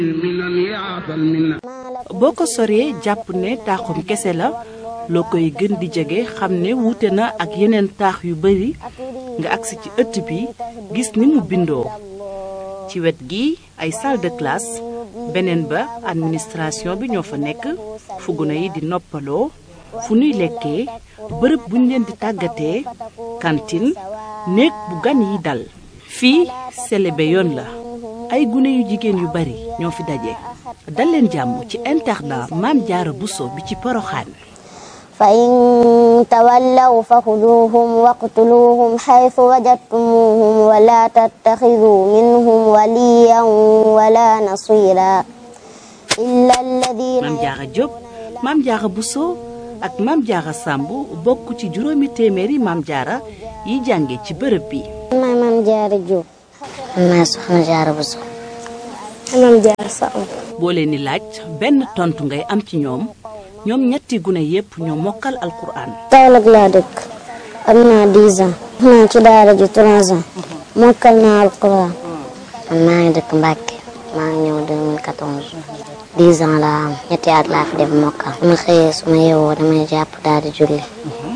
boo ko soree jàpp ne taaxum kese la loo koy gën di jege xam ne wuute na ak yeneen taax yu bari nga agsi ci ëtt bi gis ni mu bindoo ci wet gi ay salle de classe beneen ba administration bi ñoo fa nekk fu gune yi di noppaloo fu nuy lekkee bërëb buñ leen di tàggatee cantine néeg bu gan yi dal fii selebe yoon la ay gune yu jigéen yu bari ñoo fi daje dal leen jàmm ci internat Maam Jaara Buso bi ci Poroxaan fa in tawallaw fa xuduuhum waqtuluuhum xaytu wajadtumuuhum wala tattaxiduu minhum waliyan wala nasira illa alladina Maam Jaara Jóob Maam Jaara Buso ak Maam Jaara Sàmb bokk ci juróomi téeméeri Maam Jaara yi jànge ci bërëb bi maay Maam Jaara Jóob maay Soxna Jaara Buso Maam Jaara Sàmb boo leen di laaj benn tontu ngay am ci ñoom ñoom ñetti gune yépp ñoo mokkal alquran Kaolack laa dëkk am naa 10 ans naa ci daara ji 3 ans mokkal naa alquran man maa ngi dëkk Mbàkke maa ngi ñëw 2014 10 ans laa am ñetti at laa fi def mokkal su ma xëyee su ma yeewoo damay jàpp daal di julli